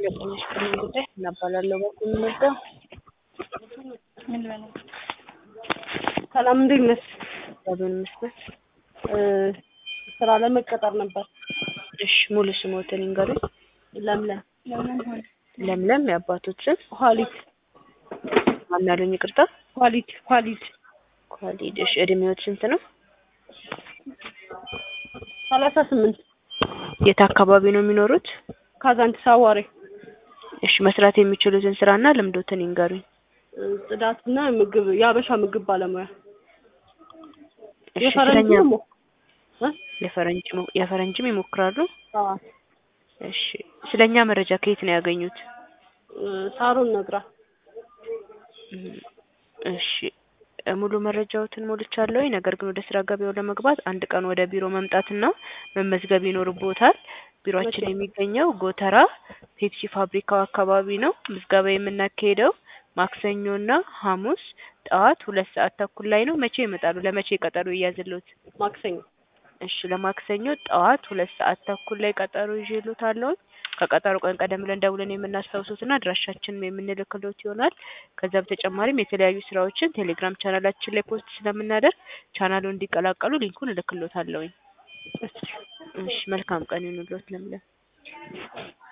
የቆየሽ በምን ጉዳይ እናባላለሁ በኩል የምንወደው ምን በለው ሰላም እንዴት ነሽ? በምን መስመር ስራ ለመቀጠር ነበር። እሺ ሙሉ ስሞትን ይንገሩኝ። ለምለም ለምን ሆነ ለምለም የአባቶች ስም ኳሊቲ ማን ያሉኝ? ይቅርታ ኳሊቲ ኳሊቲ ኳሊድ። እሺ እድሜዎት ስንት ነው? ሰላሳ ስምንት የት አካባቢ ነው የሚኖሩት? ካዛንቺስ አዋሬ እሺ መስራት የሚችሉትን ስራና ልምዶትን ይንገሩኝ። ጽዳትና ምግብ የአበሻ ምግብ ባለሙያ እሺ የፈረንጅ ስለኛ ደግሞ እ? የፈረንጅ ሞ- የፈረንጅም ይሞክራሉ? አዎ እሺ ስለኛ መረጃ ከየት ነው ያገኙት? ሳሮን ነግራ እም፣ እሺ እ፣ ሙሉ መረጃዎትን ሞልቻለሁ። ነገር ግን ወደ ስራ ገበያው ለመግባት አንድ ቀን ወደ ቢሮ መምጣትና መመዝገብ ይኖርቦታል። ቢሮአችን መቼ? የሚገኘው ጎተራ ፔፕሲ ፋብሪካው አካባቢ ነው። ምዝገባ የምናካሄደው ማክሰኞና ሐሙስ ጠዋት ሁለት ሰዓት ተኩል ላይ ነው። መቼ ይመጣሉ? ለመቼ ቀጠሮ ይያዝልዎት? ማክሰኞ እሺ ለማክሰኞ ጠዋት ሁለት ሰዓት ተኩል ላይ ቀጠሮ ይዤልዎታለሁ። ከቀጠሮ ቀን ቀደም ብለን ደውለን የምናስታውሱትና አድራሻችንን የምንልክሎት ይሆናል። ከዛ በተጨማሪም የተለያዩ ስራዎችን ቴሌግራም ቻናላችን ላይ ፖስት ስለምናደርግ ቻናሉን እንዲቀላቀሉ ሊንኩን እልክሎታለሁኝ። እሺ መልካም ቀን ይሁንልዎት ለምለም